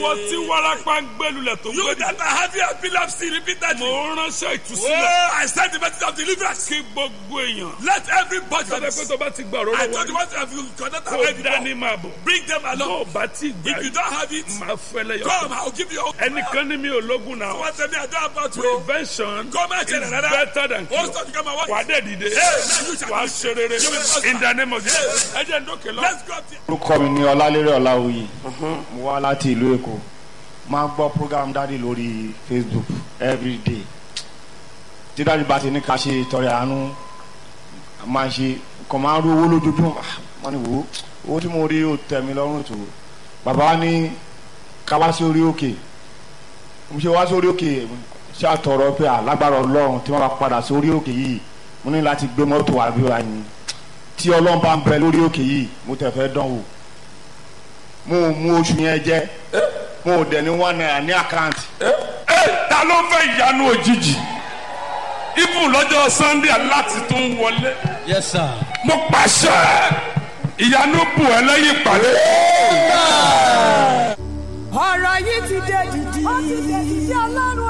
ìwọ tí wárápá ń gbẹlulẹ̀ tó ń You gbẹdì. that are having epilepsy repeatedly. mo ránṣẹ́ ìtúsílẹ̀ Oh, I send the message of deliverance. kí gbogbo èèyàn. Let everybody. sọ́dọ̀ pé tó bá ti gbà ọ̀rọ̀ I lọ́wọ́ told you rí. what have you cannot kó have dání it. máa bọ̀. Bring them tó o along. bá ti gbà If you don't have it, máa fẹ́ lẹ́yọ̀. come. I'll give you. ẹnìkan ní mi ò lógun náà. What tell me I don't about you. prevention Come and tell is another. better than Oh, cure. stop. You come and wà á watch. dẹ̀ dìde. now you shall wà á be- ṣe rere. You will prosper. in the name of Jesus. ẹ jẹ́ ń dókè lọ. Let's go up there. orúkọ mi ní ọlálérè ọláwuyì mo wá láti ìlú èkó máa ń gbọ́ program dáàdi lórí facebook everyday tí dáàdi bá ti ní ká ṣe ìtọrẹ àánú máa ṣe kàn máa ń rú owó lójoojúmọ́ Ah, wọ́n ní wò ó owó tí mo rí ó tẹ̀ mí lọ́rùn tó bàbá wa ní ká wá sí orí òkè mo ṣe wá sórí òkè ṣé àtọ̀rọ̀ pé alágbára ọlọ́run tí wọ́n bá padà sórí òkè yìí mo ní láti gbé mọ́tò wá bí wàá yín tí ọlọ́run bá ń bẹ lórí òkè yìí mo tẹ̀ fẹ́ dán wò mo ò mú oṣù yẹn jẹ mo ò dẹ̀ ní one naira ní àkáǹtì ẹ ta ló fẹ́ ìyanu òjijì ibùn lọ́jọ́ sunday aláti tó ń wọlé Yes, sir. mo pàṣẹ ìyanu bù ẹ lẹ́yìn ìpàdé. ọ̀rọ̀ yìí ti dé dìdì. ó ti dé dìdì ọlọ́run